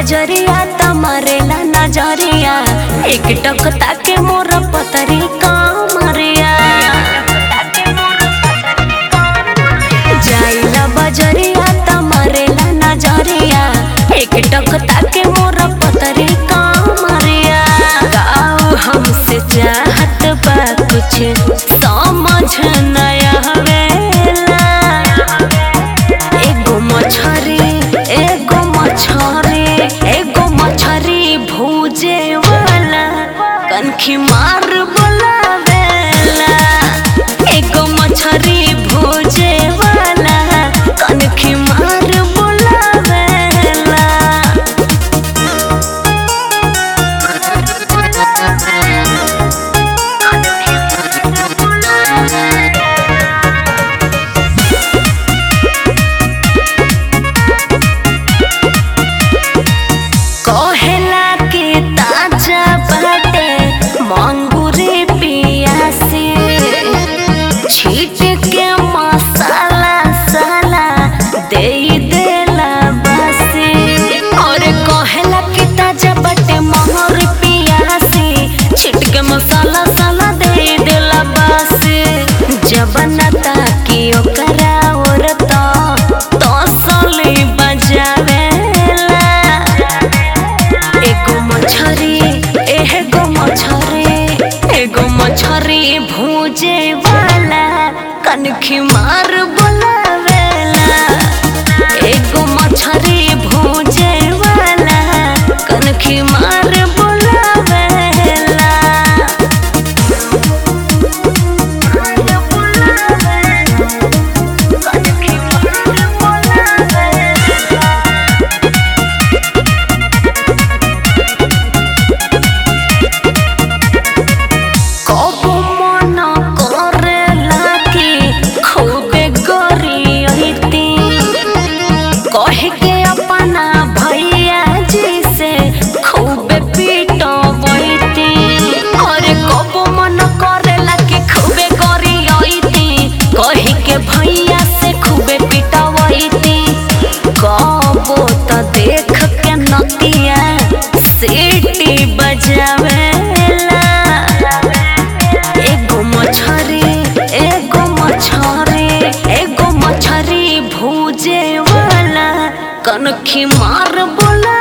बजरिया त मरेला नजरिया एक टक ताके मोर पतरी कमरिया जाइला बजरिया त मरेला नजरिया एक टक ताके मोर पतरी कमरिया गाँव हमसे चाहत बा कुछ समझ नया हवेला एगो मछरी एगो मछरी एगो मछरी भूजे वाला कनखी मार बोलावेला एगो मछरी भूजे वाला कनखी मार बोलावेला कहेला के ताजा बाटे मंगूरे पियासी छीट के मसाला साला दे देला बसी और कहेला के ताजा बाटे मंगूरे पियासी छीट के मसाला साला दे देला बसी जब नता की ओकरा औरत तो सली बजावेला एगो मछरी एगो मछरी एगो मछरी भूजे वाला कनखी मार बोलावेला एगो मछरी भूजे वाला कनखी मार बोलावेला कनखी मार बोलावेला कबो मन करेला कि खूबे गरियती कह के अपना भैया जी से खूबे पीटबैती अरे कबो मन करेला कि खूबे गरियती कह के भैया से खूबे पीटबैती कबो त देख के नतिया सीटी बजावेला एगो मछरी एगो मछरी एगो मछरी भूजे वाला कनखी मार बोला